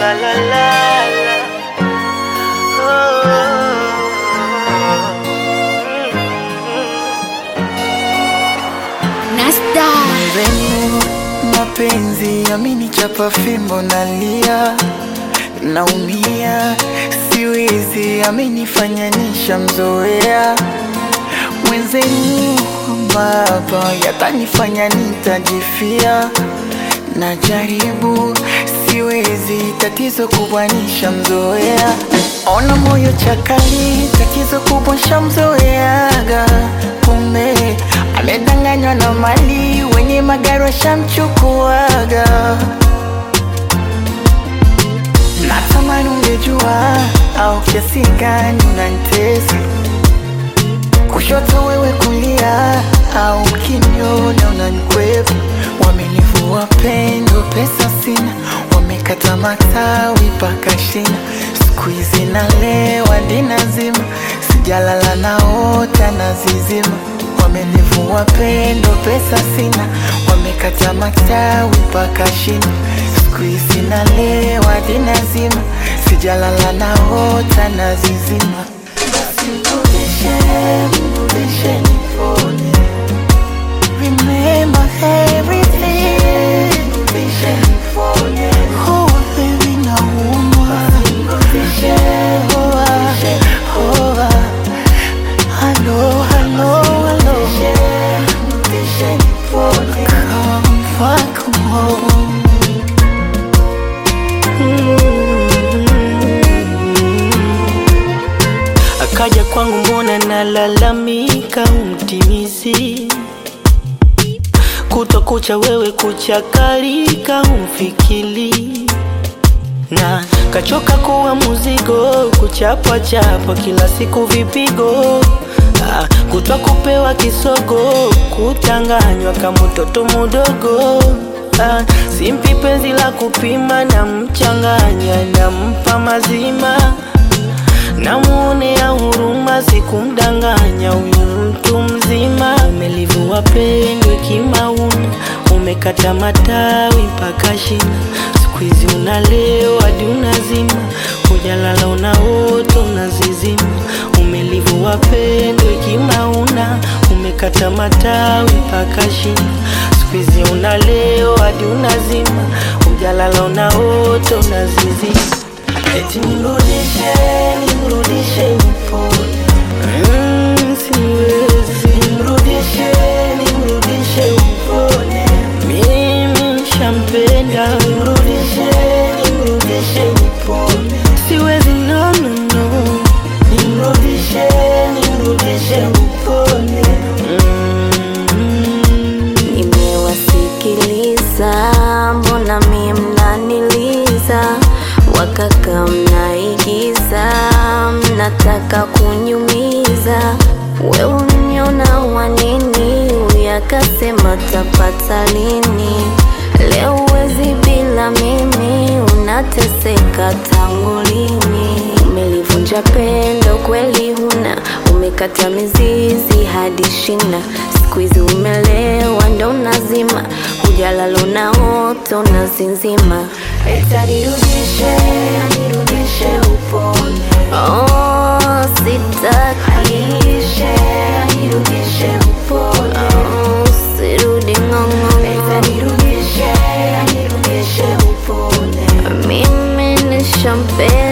la la la la. Nasta Mwenzenu mapenzi amenichapa fimbo nalia, naumia, siwezi, amenifanya nishamzoea. Mwenzenu baba yatanifanya nitajifia, najaribu, siwezi, tatizo kubwa nishamzoea. Ona moyo chakali, tatizo kubwa shamzoeaga, kumbe amedanganywa na mali, wenye magari washamchukuaga. Natamani ungejua au kiasi gani unanitesa, kushoto wewe kulia, au ukiniona unanikwepa. Wamenivua pendo, pesa sina, wamekata matawi mpaka shina. Siku hizi nalewa ndinazima, sijalala naota nazizima. Wamenivua pendo, pesa sina, wamekata matawi mpaka shina. Siku hizi nalewa ndinazima, sijalala naota nazizima. Basi mrudishe, mrudishe nipone. Remember everything. Mrudishe nipone. Oh, baby, naumwa. Mrudishe, oh, ah, oh, ah. Hello, hello, hello. Mrudishe nipone. Come back home. Akaja kwangu mbona nalalamika, umtimizi kutwa kucha, wewe kuchakalika, umfikili na kachoka kuwa muzigo, kuchapwa chapwa kila siku vipigo Ah, kutwa kupewa kisogo, kutanganywa kama mtoto mudogo Ah, simpi penzi la kupima, na mchanganya nampa mazima namuonea huruma, sikumdanganya huyu mtu mzima. Umelivua pendo kimauna, umekata matawi mpaka shina. Siku hizi unalewa hadi unazima, hujalala unaota unazizima. Umelivua pendo kimauna, umekata matawi mpaka shina. Siku hizi unalewa hadi unazima, hujalala unaota unazizima. Eti nirudishe, nirudishe nipone. Mm, siwezi. Nirudishe, nirudishe nipone. Mimi shampenda. Nirudishe, nirudishe nipone. Siwezi, no, no, no. Nirudishe, nirudishe nipone. Mm. nimewasikiliza, mbona mie mnaniliza, wakaka mnaigiza, mnataka kunyumiza. We uniona wanini, uyakasema tapata lini? Leo uwezi bila mimi, unateseka tangu lini? Umelivunja pendo kweli huna, umekata mizizi hadi shina. Siku hizi umelewa ndo unazima, hujalala unaota unazinzima. Eti nirudishe, nirudishe upone. Oh, sitaki. Nirudishe, nirudishe upone. Oh, sirudi ng'ong'o. Eti nirudishe, nirudishe upone. Mimi nishampenda